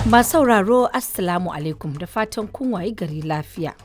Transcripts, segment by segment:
Masu sauraro Assalamu alaikum da fatan kun wayi gari lafiya.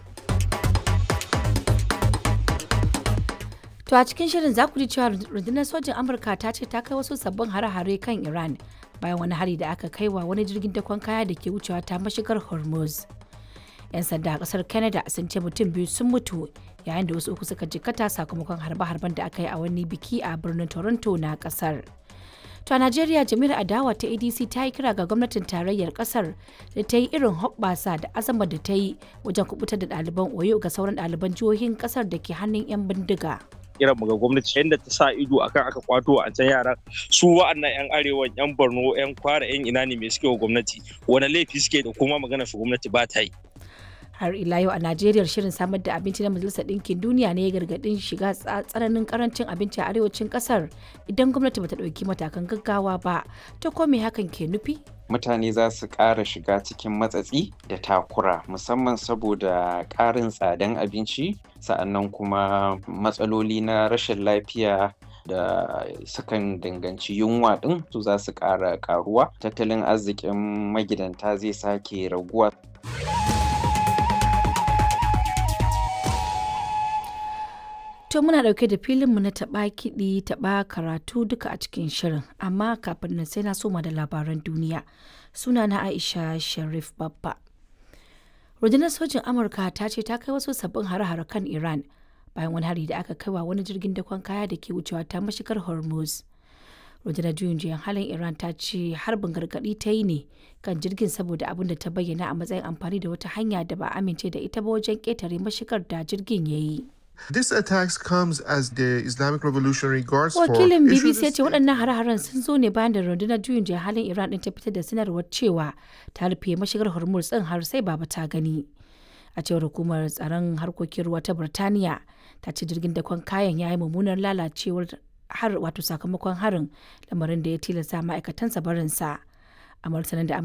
To a cikin shirin za ku ji cewa rundunar sojin Amurka ta ce ta kai wasu sabbin hare-hare kan Iran bayan wani hari da aka kai wa wani jirgin dakon kaya da ke wucewa ta mashigar Hormuz. 'Yan sanda a kasar Canada sun ce mutum biyu sun mutu yayin da wasu uku suka jikkata sakamakon harbe-harben da aka yi a wani biki a birnin Toronto na kasar. To a Najeriya jami'ar adawa ta ADC ta yi kira ga gwamnatin tarayyar kasar da ta yi irin hoɓɓasa da azama da ta yi wajen kubutar da ɗaliban Oyo ga sauran ɗaliban jihohin kasar da ke hannun 'yan bindiga. kiran mu ga gwamnati yadda ta sa ido akan aka kwato a can yaran su wa'annan yan arewa yan borno yan kwara yan ina ne mai suke wa gwamnati wani laifi suke da kuma magana su gwamnati ba ta yi har ila yau a najeriya shirin samar da abinci na majalisar ɗinkin duniya ne ya gargaɗin shiga tsananin karancin abinci a arewacin ƙasar idan gwamnati bata ɗauki matakan gaggawa ba ta kome hakan ke nufi mutane za su ƙara shiga cikin matsatsi da takura musamman saboda ƙarin tsadan abinci sa'annan kuma matsaloli na rashin lafiya da sukan danganci yunwa ɗin su za su ƙara ƙaruwa tattalin arzikin magidanta zai sake raguwa To muna ɗauke da filinmu na taɓa kiɗi taɓa karatu duka a cikin shirin amma kafin nan sai na soma da labaran duniya suna na Aisha Sharif Babba. Rundunar sojin Amurka ta ce ta kai wasu sabbin hare-hare kan Iran bayan wani hari da aka kai wa wani jirgin dakon kaya da ke wucewa ta mashigar Hormuz. Rundunar juyin juyan halin Iran ta ce harbin gargaɗi ta yi ne kan jirgin saboda abin da ta bayyana a matsayin amfani da wata hanya da ba amince da ita ba wajen ƙetare mashigar da jirgin ya yi. This attacks comes as the Islamic Revolutionary Guards Wakilin BBC ya ce waɗannan hare-haren sun zo ne bayan da rundunar juyin juya halin Iran ɗin ta fitar da sanarwar cewa ta rufe mashigar Hormuz ɗin har sai baba ta gani. A cewar hukumar tsaron harkokin ruwa ta Birtaniya ta ce jirgin dakon kayan ya yi mummunar lalacewar har wato sakamakon harin lamarin da ya tilasta ma'aikatansa barinsa. A martanin da